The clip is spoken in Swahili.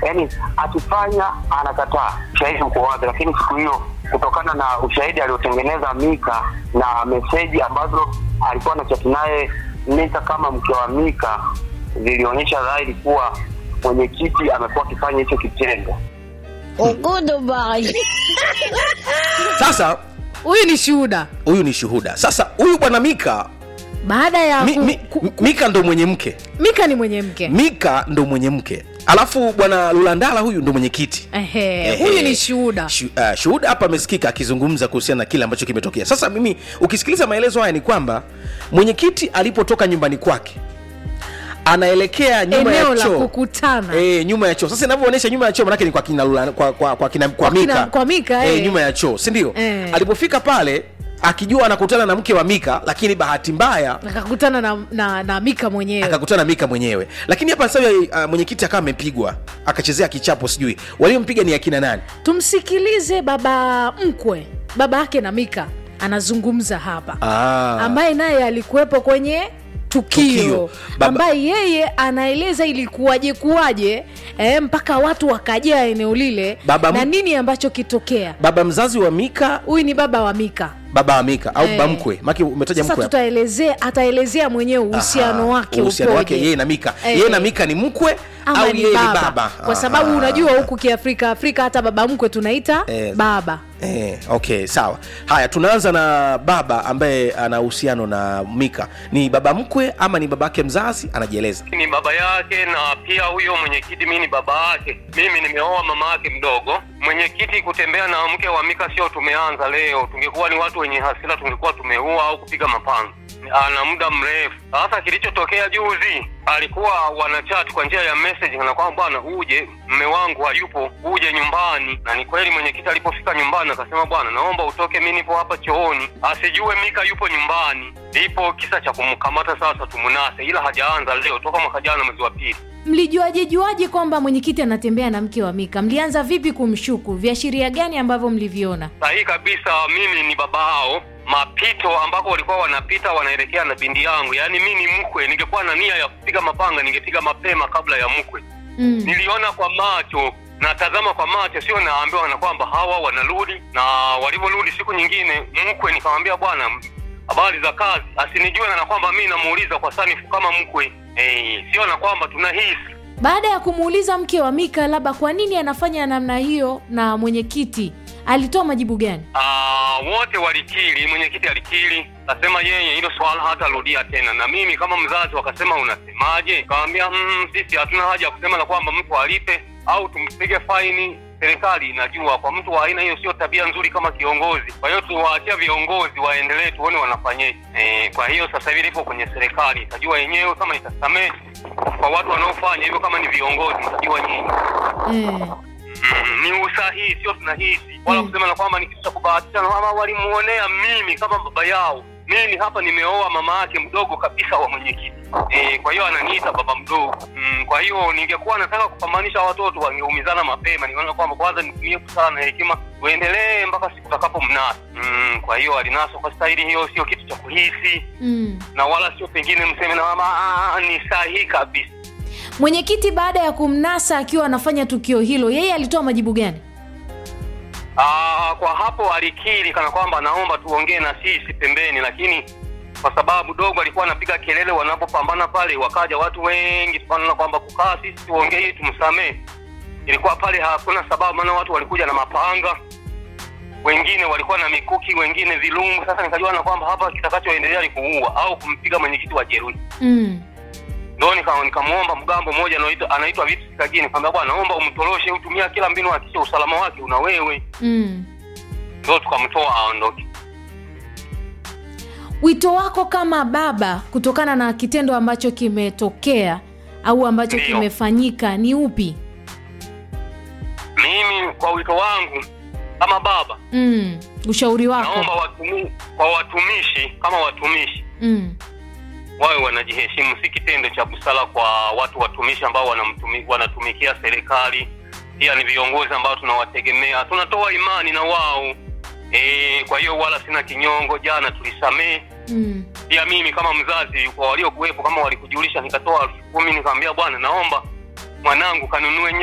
yaani akifanya anakataa ushahidi uko wapi lakini siku hiyo kutokana na ushahidi aliotengeneza mika na meseji ambazo alikuwa na chati naye mika kama mke wa mika zilionyesha dhahiri kuwa mwenyekiti amekuwa akifanya hicho kitendo sasa huyu ni shuhuda huyu ni shuhuda sasa huyu bwana mika baada ya mi, ku, mi, ku, ku, mika ndo mwenye mke mika ni mwenye mke mika ndo mwenye mke alafu bwana lulandala huyu ndo mwenyekiti Ehe, Ehe. huyu ni shuhuda Shu, uh, shuhuda hapa amesikika akizungumza kuhusiana na kile ambacho kimetokea sasa mimi ukisikiliza maelezo haya ni kwamba mwenyekiti alipotoka nyumbani kwake anaelekea nyuma eneo ya la choo kukutana E, nyuma ya choo sasa inavyoonyesha nyuma ya choo manake ni kwa kina Lula, kwa, kwa, kwa, kina, kwa, Kwa kina- mika, kwa Mika, e, eh. nyuma ya choo sindio Eh. alipofika pale akijua anakutana na mke wa mika lakini bahati mbaya akakutana na, na, na mika mwenyewe akakutana na mika mwenyewe lakini hapa sasa uh, mwenyekiti akawa amepigwa akachezea kichapo sijui waliompiga ni akina nani tumsikilize baba mkwe baba yake na mika anazungumza hapa ah. ambaye naye alikuwepo kwenye tukio, Tukio. Baba- ambaye yeye anaeleza ilikuwaje kuwaje eh, mpaka watu wakajaa eneo lile Baba na m- nini ambacho kitokea baba mzazi wa mika huyu ni baba wa mika baba wa mika au Eh. baba mkwe maki umetaja sasa mkwe hapa. tutaelezea ataelezea mwenyewe uhusiano Aha, wake uhusiano wake upoje. yeye na mika Eh. yeye na mika ni mkwe ama au ni yeye baba, ni baba kwa sababu Aha. unajua huku kiafrika afrika hata baba mkwe tunaita Eh. baba Eh, okay sawa haya tunaanza na baba ambaye ana uhusiano na mika ni baba mkwe ama ni babake mzazi anajieleza ni baba yake na pia huyo mwenyekiti mi ni baba yake mimi nimeoa mama yake mdogo mwenyekiti kutembea na mke wa mika sio tumeanza leo tungekuwa ni watu wenye hasira tungekuwa tumeua au kupiga mapanga ana muda mrefu sasa kilichotokea juzi alikuwa wanachat kwa njia ya message na kwamba bwana uje mme wangu hayupo uje nyumbani na ni kweli mwenyekiti alipofika nyumbani akasema bwana naomba utoke mi nipo hapa chooni asijue mika yupo nyumbani ndipo kisa cha kumkamata sasa tumunase ila hajaanza leo toka mwaka jana mwezi wa pili mlijuaje juaje kwamba mwenyekiti anatembea na mke wa mika mlianza vipi kumshuku viashiria gani ambavyo mliviona sahihi kabisa mimi ni baba hao mapito ambako walikuwa wanapita wanaelekea na bindi yangu yaani mi ni mkwe ningekuwa na nia ya kupiga mapanga ningepiga mapema kabla ya mkwe mm. niliona kwa macho natazama kwa macho sio naambiwa na kwamba hawa wanarudi na walivyorudi siku nyingine mkwe nikamwambia bwana habari za kazi asinijue na kwamba mi namuuliza kwa sanifu kama mkwe hey, sio na kwamba tunahisi baada ya kumuuliza mke wa mika labda kwa nini anafanya namna hiyo na mwenyekiti alitoa majibu gani Ah, wote walikiri mwenyekiti alikiri kasema yeye hilo swala hatarudia tena na mimi kama mzazi wakasema unasemaje kawambia mm, sisi hatuna haja ya kusema na kwamba mtu alipe au tumpige faini serikali inajua kwa mtu wa aina hiyo sio tabia nzuri kkama kiongozi kwa hiyo tuwaachia viongozi waendelee tuone wanafanyeje e, kwa hiyo sasa hivi lipo kwenye serikali itajua yenyewe kama itasamehe kwa watu wanaofanya hivyo kama ni viongozi mtajua nyinyi eh. Mm, ni usahihi sio tunahisi wala Mm. kusema na kwamba ni kitu cha kubahatisha na ama walimuonea mimi kama baba yao mimi hapa nimeoa mama yake mdogo kabisa wa mwenyekiti e, kwa hiyo ananiita baba mdogo mm, kwa hiyo ningekuwa nataka kupambanisha watoto wangeumizana mapema niona kwamba kwanza nitumie busara na hekima uendelee mpaka siku utakapo mnasa mm, kwa hiyo alinaswa kwa staili hiyo sio kitu cha kuhisi mm. na wala sio pengine mseme na mama "Ah, ni sahihi kabisa mwenyekiti baada ya kumnasa akiwa anafanya tukio hilo yeye alitoa majibu gani Aa, kwa hapo alikiri kana kwamba anaomba tuongee na sisi pembeni, lakini kwa sababu dogo alikuwa anapiga kelele wanapopambana pale, wakaja watu wengi, tukaona kwamba kukaa sisi tuongee ili tumsamee, ilikuwa pale hakuna sababu, maana watu walikuja na mapanga, wengine walikuwa na mikuki, wengine vilungu. Sasa nikajua na kwamba hapa kitakachoendelea ni kuua au kumpiga mwenyekiti wa jeruhi mm. ndo nika- nikamwomba mgambo mmoja anaitwa anaitwa Vitu Sikagini, nikamwambia bwana, naomba umtoroshe, utumia kila mbinu, hakikisha usalama wake una wewe. Mm. Ndo tukamtoa aondoke. wito wako kama baba kutokana na kitendo ambacho kimetokea au ambacho Ndiyo. kimefanyika ni upi Mimi kwa wito wangu kama baba, mm. ushauri wako naomba watumi, kwa watumishi kama watumishi mm. wawe wanajiheshimu, si kitendo cha busara kwa watu watumishi ambao wanamtumi, wanatumikia serikali. Pia ni viongozi ambao tunawategemea, tunatoa imani na wao e, kwa hiyo wala sina kinyongo. Jana tulisamee Mm. pia mimi kama mzazi kwa waliokuwepo, kama walikujulisha, nikatoa elfu kumi nikamwambia bwana, naomba mwanangu kanunue